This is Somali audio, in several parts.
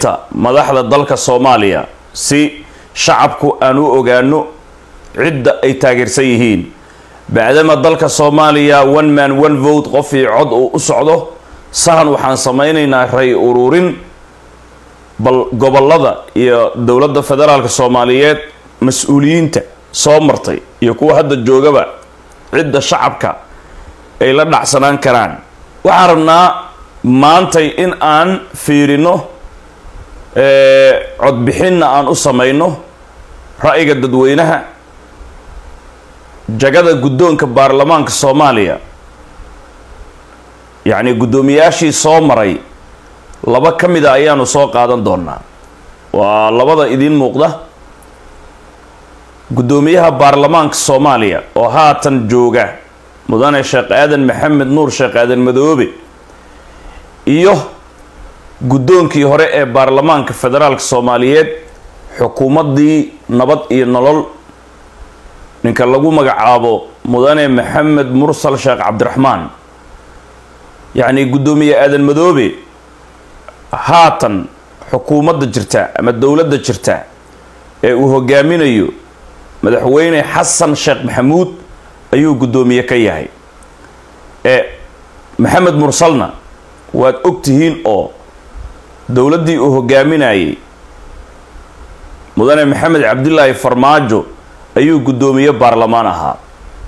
dhawaaqista madaxda dalka soomaaliya si shacabku aan u ogaano cidda ay taageersan yihiin bacdama dalka soomaaliya one man one vote qofii cod uu u socdo sahan waxaan samaynaynaa ray ururin bal gobolada iyo dowladda federaalka soomaaliyeed mas-uuliyiinta soo martay iyo kuwa hadda joogaba cidda shacabka ay la dhacsanaan karaan waxaan rabnaa maantay in aan fiirino codbixinna aan u samayno ra'yiga dadweynaha jagada guddoonka baarlamaanka soomaaliya yacni guddoomiyaashii soo maray laba ka mida ayaanu soo qaadan doonaa waa labada idiin muuqda guddoomiyaha baarlamaanka soomaaliya oo haatan jooga mudane sheekh aadan maxamed nuur sheekh aadan madoobe iyo guddoonkii hore ee baarlamaanka federaalka soomaaliyeed xukuumaddii nabad iyo nolol ninka lagu magacaabo mudane maxamed mursal sheekh cabdiraxmaan yacni guddoomiye aadan madoobe haatan xukuumadda jirta ama dowladda jirta ee uu hogaaminayo madaxweyne xasan sheekh maxamuud ayuu guddoomiye ka yahay ee maxamed mursalna waad og tihiin oo dowladdii uu hogaaminayay mudane maxamed cabdilaahi farmaajo ayuu guddoomiye baarlamaan ahaa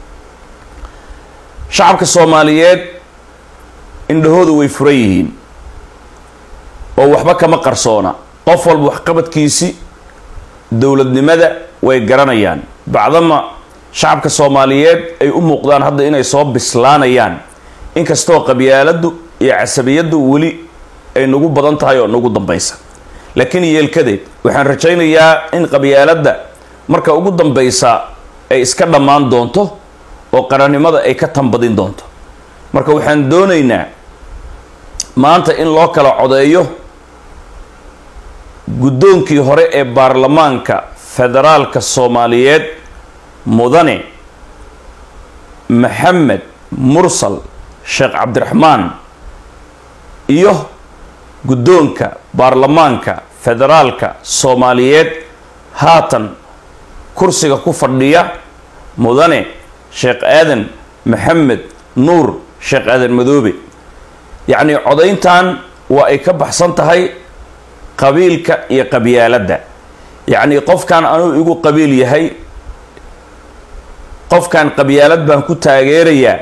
shacabka soomaaliyeed indhahooda way furan yihiin oo waxba kama qarsoona qof walba waxqabadkiisi dowladnimada way garanayaan bacdama shacabka soomaaliyeed ay u muuqdaan hadda inay soo bislaanayaan inkastoo qabyaaladdu iyo casabiyaddu weli ay nagu badan tahay oo nagu dambaysa laakiin yeelkadeed waxaan rajaynayaa in qabyaaladda marka ugu dambaysa ay iska dhammaan doonto oo qarannimada ay ka tanbadin doonto marka waxaan doonaynaa maanta in loo kala codeeyo guddoonkii hore ee baarlamaanka federaalka soomaaliyeed mudane maxamed mursal sheekh cabdiraxmaan iyo guddoonka baarlamaanka federaalka soomaaliyeed haatan kursiga ku fadhiya mudane sheekh aadan maxamed nuur sheekh aadan madoobe yacnii codayntan waa ay ka baxsan tahay qabiilka iyo qabyaaladda yacnii qofkan anuu igu qabiil yahay qofkan qabyaalad baan ku taageerayaa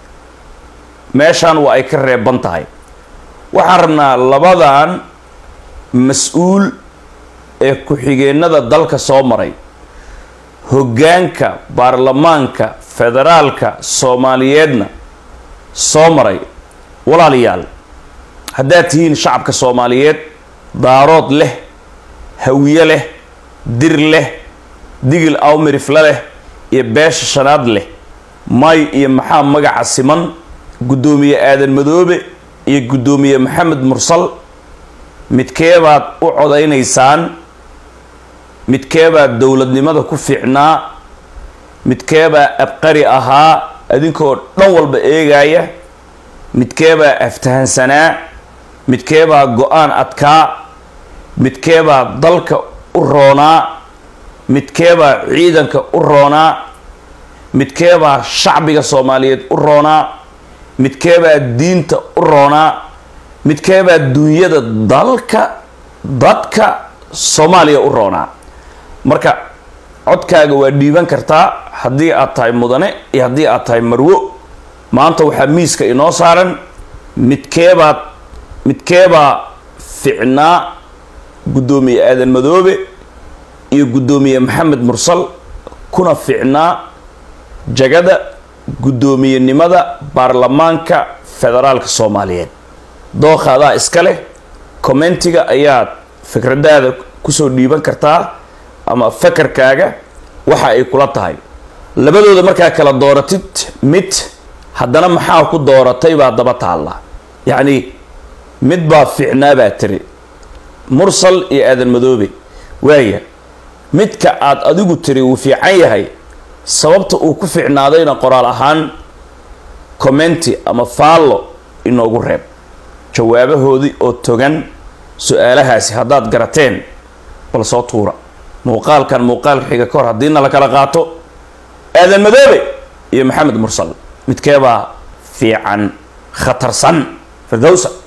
meeshaan waa ay ka reeban tahay waxaan rabnaa labadan mas-uul ee ku-xigeenada dalka soo maray hoggaanka baarlamaanka federaalka soomaaliyeedna soo maray walaalayaal haddaad tihiin shacabka soomaaliyeed daarood leh hawiye leh dir leh digil awmirifle leh iyo beesha shanaad leh may iyo maxaa magaca siman guddoomiye aadan madoobe iyo guddoomiye maxamed mursal midkeebaad u codaynaysaan midkeebaa dowladnimada ku fiicnaa midkeebaa abqari ahaa adinkoo dhan walba eegaya midkeebaa aftahansanaa midkeebaa go-aan adkaa midkeebaa dalka u roonaa midkeebaa ciidanka u roonaa midkeebaa shacbiga soomaaliyeed u roonaa midkeebaa diinta u roonaa midkeebaa duunyada dalka dadka soomaaliya u roonaa marka codkaaga waa dhiiban kartaa haddii aad tahay mudane iyo haddii aad tahay marwo maanta waxaa miiska inoo saaran midkeebaad midkeebaa ficnaa guddoomiye aadan madoobe iyo guddoomiye maxamed mursal kuna ficnaa jagada guddoomiyenimada baarlamaanka federaalka soomaaliyeed dookaadaa iska leh commentiga ayaad fikradaada kusoo dhiiban kartaa ama fakarkaaga waxa ay kula tahay labadooda markaa kala dooratid mid haddana maxaa ku dooratay baa daba taalla yacni mid baa ficnaa baa tiri mursal iyo aadan madoobe waaya midka aad adigu tiri wuu fiican yahay sababta uu ku ficnaadayna qoraal ahaan commenti ama faallo inoogu reeb jawaabahoodii oo togan su-aalahaasi haddaad garateen bal soo tuura muuqaalkan muuqaalka xiga ka hor haddiina la kala qaato aadan madoobe iyo maxamed mursal midkeebaa fiican khatarsan firdowsa